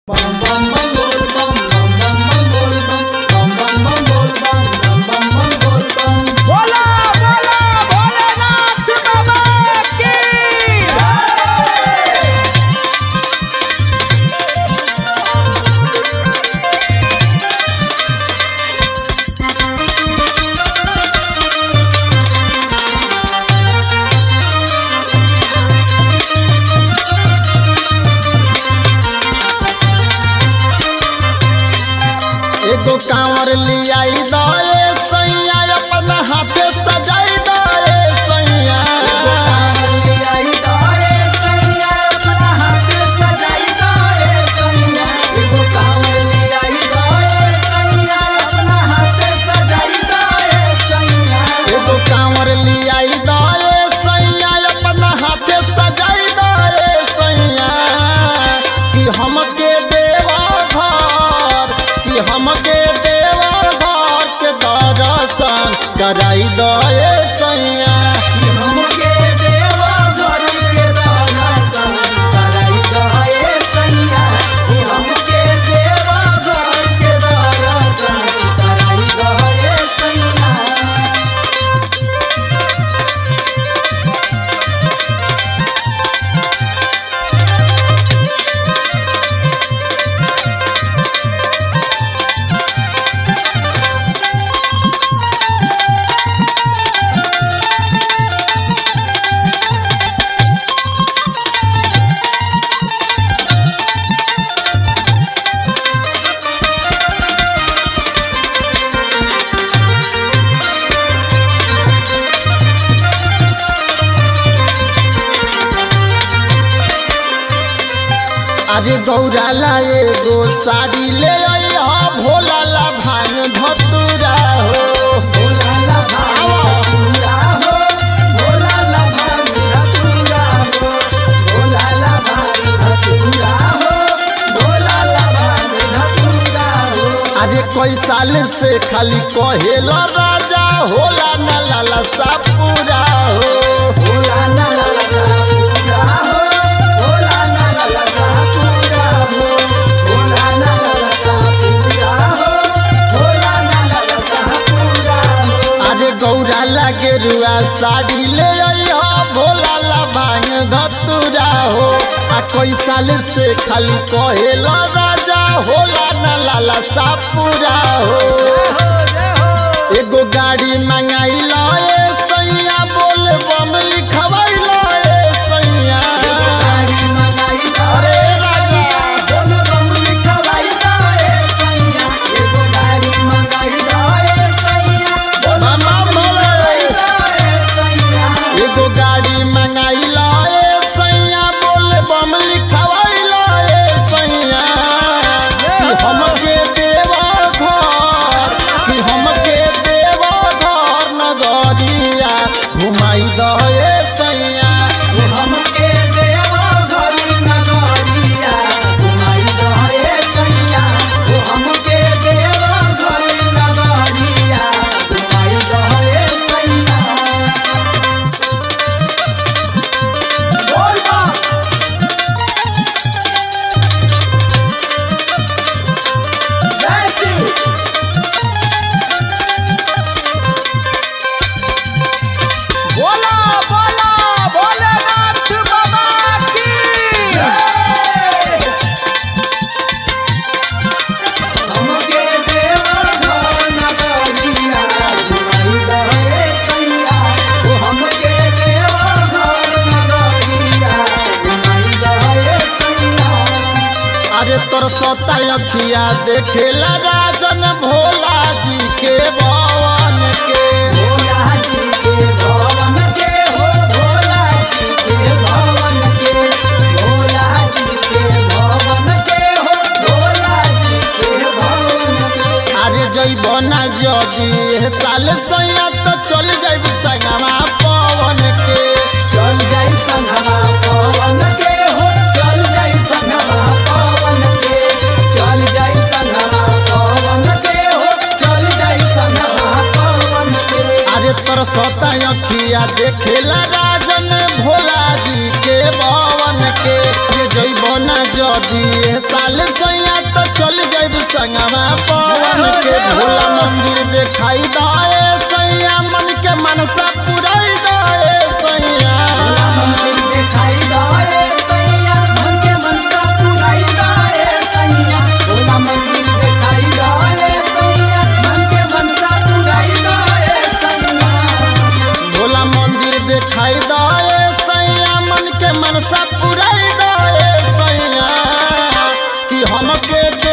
बोला बोला भोलेनाथ बाबा की एगो कांवर लियाई दए सैया अपना हाथे सजाई दए सैया एगो कांवर लियाई दए सैया अपना हाथे सजाई दए सैया कि हमके देवा घर कि हमके देवा घर के दर्शन कराई दए सैया अरे गौरा ला एगो साड़ी ले आई हा भोला ला भांग धतुरा हो अरे कोई साल से खाली कहेला राजा होला ना लाला सा पूरा हो अरे गौरा ला गेरुआ साड़ी ले आई हा भोला ला भांग धतुरा हो आ कोई साल से खाली कहेला राजा होला ना लाला सा पूरा हो एगो गाड़ी मंगाई ए सैया बोल बम लिखवाई ए सैया अरे राजा मामा बोले एगो गाड़ी मंगाई ए सैया बोल बम लिखवाई ए सैया कि हमके देवा घर कि हमके देवा घर नगरिया घुमाई दे सैया बोला बोला भोलेनाथ बाबा की अरे तोर सता अखिया देखेला राजन भोला जी के भवन के अरे जैब ना जदी एह साल सैया तो चल जाइब संगमा पवन के चल जाई संगमा पवन के हो चल जाई संगमा पवन के चल जाई संगमा पवन के हो चल जाई संगमा पवन के अरे तोर सता अखिया देखेला राजन भोला जी के भवन के ये जैब ना जदी एह साल सैया संगवा पवन के भोला मंदिर दिखाई दाए सैया मन के मनसा पुराई दाए सैया मंदिर दिखाई दाए सैया मन के मनसा पुराई दाए सैया भोला मंदिर दिखाई दाए सैया मन के मनसा पुराई दाए सैया भोला मंदिर दिखाई दाए सैया मन के मनसा पुराई दाए सैया कि हमके